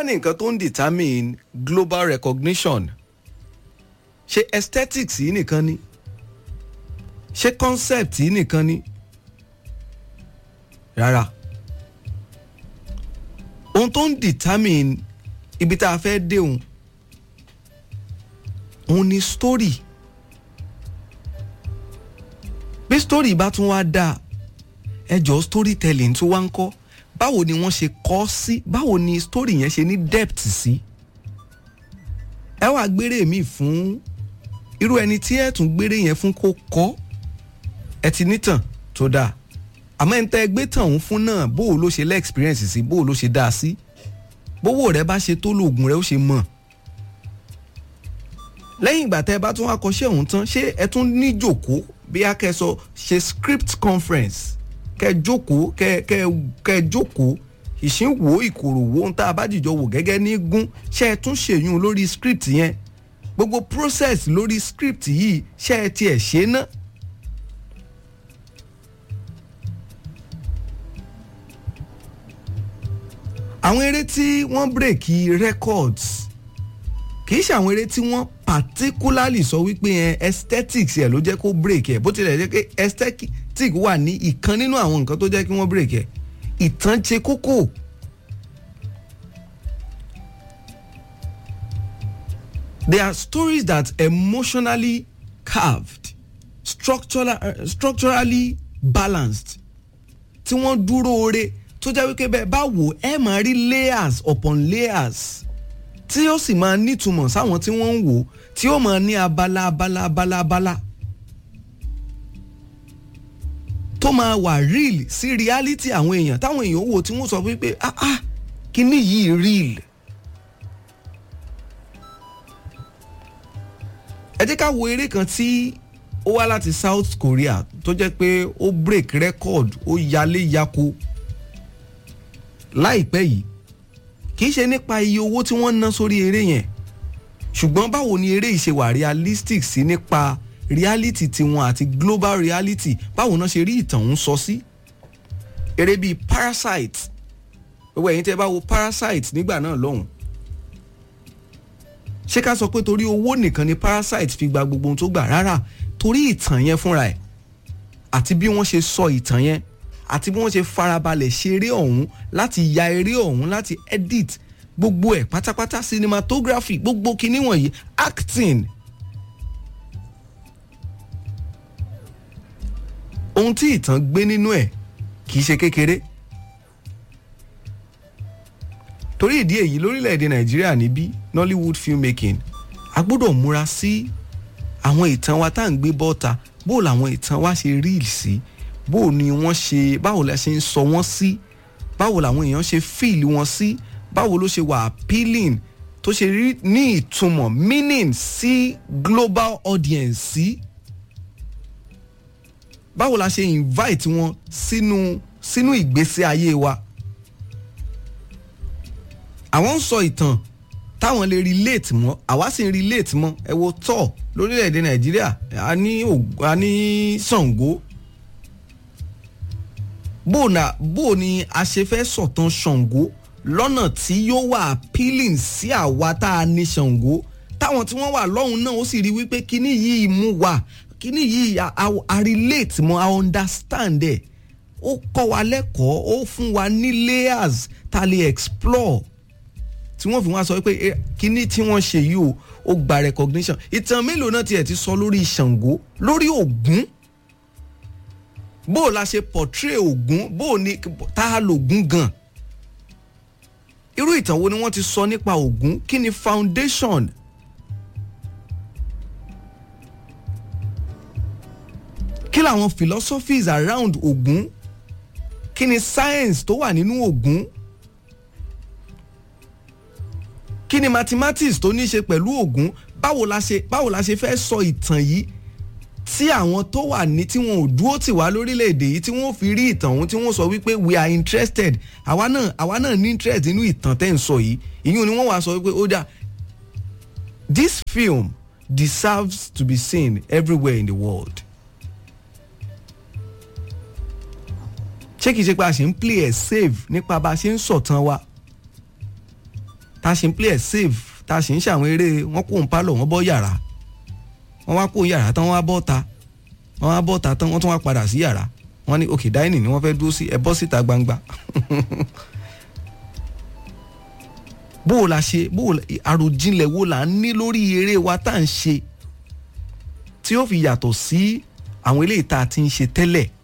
ní nǹkan tó ń determine global recognition ṣé aesthetics yìí nìkan ni ṣé concept yìí nìkan ni rárá ohun tó ń determine ibi tá a fẹ́ dé òun òun ni story bí story bá tún wá dáa ẹjọ́ storytelling tó wá ń kọ́ báwo ni wọ́n ṣe kọ́ sí báwo ni story yẹn ṣe ní depth sí ẹ wá gbére mi fún irú ẹni tí ẹ tún gbére yẹn fún kó kọ́ ẹ ti nítàn tó dáa àmọ́ ẹ̀ ń tẹ́ gbé tàn òun fún náà bó o ló ṣe lẹ́ experience sí bó o ló ṣe dáa sí bówó rẹ bá ṣe tó lóògùn rẹ ó ṣe mọ̀ lẹ́yìn ìgbà tẹ́ ẹ bá tún wá kọ́ṣẹ́ òun tán ṣé ẹ tún ní jòkó bí a kẹ́ sọ ṣe script conference kẹ́ jókòó kẹ́ kẹ́ kẹ́ jókòó ìṣínwó ìkòròwò ohun tá a bá jìjọ wò gẹ́gẹ́ ní gún ṣé ẹ tún ṣèyún lórí script yẹn gbogbo process lórí script yìí ṣé ẹ tiẹ̀ ṣe ná. àwọn eré tí wọ́n bírèkì records kì í ṣe àwọn eré tí wọ́n particularly sọ wípé ẹ aesthetics ẹ ló jẹ́ kó break ẹ bó tilẹ̀ jẹ́ pé aesthetic wà ní ìkan nínú àwọn nǹkan tó jẹ́ kí wọ́n break ẹ ìtàn ṣe kókó. There are stories that emotionally carved structural, uh, structurally balanced tí wọ́n dúró ore tó jẹ́ wípé bẹ́ẹ̀ bá wò ẹ máa rí layers upon layers tí ó sì máa nítumọ̀ sáwọn tí wọ́n ń wò tí ó máa ní abala abala abala abala tó máa wà real sí reality àwọn èèyàn táwọn èèyàn wò tí wọ́n sọ wípé ah ah kíní yìí real. ẹ jẹ́ ká wo eré kan tí ó wá láti South Korea tó jẹ́ pé ó break record ó yalé yako láìpẹ́ yìí kì í ṣe nípa iye owó tí wọ́n ná sórí eré yẹn ṣùgbọ́n báwo ni eré yìí ṣe wà realistic sí nípa reality tiwọn àti global reality báwo náà ṣe rí ìtàn ń sọ sí eré bíi parasite gbogbo ẹ̀yin tẹ́ bá wo parasite nígbà náà lọ́hùn ṣé ká sọ pé torí owó nìkan ni parasite fi gba gbogbo ohun tó gbà rárá torí ìtàn yẹn fúnra ẹ̀ àti bí wọ́n ṣe sọ ìtàn yẹn àti bí wọ́n ṣe farabalẹ̀ ṣe eré ọ̀hún láti ya eré ọ̀hún láti edit gbogbo ẹ̀ pátápátá cinematography gbogbo kinní wọ̀nyí acting. ohun tí ìtàn gbé nínú ẹ̀ kì í ṣe kékeré. torí ìdí èyí lórílẹ̀‐èdè nàìjíríà níbí nollywood filmmaking a gbọ́dọ̀ múra sí àwọn ìtàn wa tá à ń gbé bọ́ta bó làwọn ìtàn wa ṣe rí sí bó ni wọ́n ṣe báwo la ṣe ń sọ wọ́n sí báwo làwọn èèyàn ṣe fíìlì wọn sí báwo ló ṣe wà appealing tó ṣe rí ní ìtumọ̀ meaning sí global audience sí báwo la ṣe invite wọn sínú sínú ìgbésí ayé wa àwọn ń sọ ìtàn táwọn lè relate mọ́ àwa sì ń relate mọ́ ẹ wo tọ́ lórílẹ̀‐èdè nàìjíríà a ní a ní Ṣàngó bó na bó ni a ṣe fẹ́ sọ̀tàn Ṣàngó lọ́nà tí yóò wà appealing sí àwa tá a ní Ṣàngó táwọn tí wọ́n wà lọ́hùn náà ó sì rí wípé kíní yìí mú wa kíní yìí a, a, a relate mọ́ a understand ẹ̀ ó kọ́ wa lẹ́kọ̀ọ́ ó fún wa ní layers tá a lè explore tí wọ́n fi wá sọ pé kíní tí wọ́n ṣe yìí o ó gba recognition ìtàn mélòó náà tiẹ̀ ti sọ lórí Ṣàngó lórí Ògún bó o la ṣe portray Ògún bó o ní tá a lò Ògún gan irú ìtàn wo ni wọ́n ti sọ nípa Ògún kí ni foundation kí làwọn philosophies around Ògún kí ni science tó wà nínú Ògún kí ni mathematics tó ní í ṣe pẹ̀lú Ògún báwo la ṣe báwo la ṣe fẹ́ sọ ìtàn yìí tí àwọn tó wà ní tí wọn ò dúró tì wá lórílẹ̀‐èdè yìí tí wọ́n fi rí ìtàn ọ̀hún tí wọ́n sọ wípé we are interested àwa náà àwa náà ní interest nínú ìtàn tẹ́ ń sọ yìí ìyún ni wọ́n wá sọ wípé ó dà this film deserves to be seen everywhere in the world. ṣé kìí ṣe pé a ṣe ń play ẹ̀ safe nípa bá a ṣe ń sọ̀tàn wa tá a ṣe ń play ẹ̀ save tá a ṣe ń ṣàwọn eré wọ́n kó ń pálọ̀ wọ́n bọ́ yàrá wọ́n wá kó yàrá tán wọ́n wá bọ́ ta wọ́n wá bọ́ ta tán wọ́n tún wá padà sí yàrá wọ́n ní òkè dining ni wọ́n fẹ́ dúró sí ẹ bọ́ síta gbangba bó o la ṣe bó o la àròjinlẹ̀ wo là ń ní lórí eré wa tá à ń ṣe tí ó fi yàtọ̀ sí àwọn eléyìí tá a ti ń ṣe tẹ́lẹ̀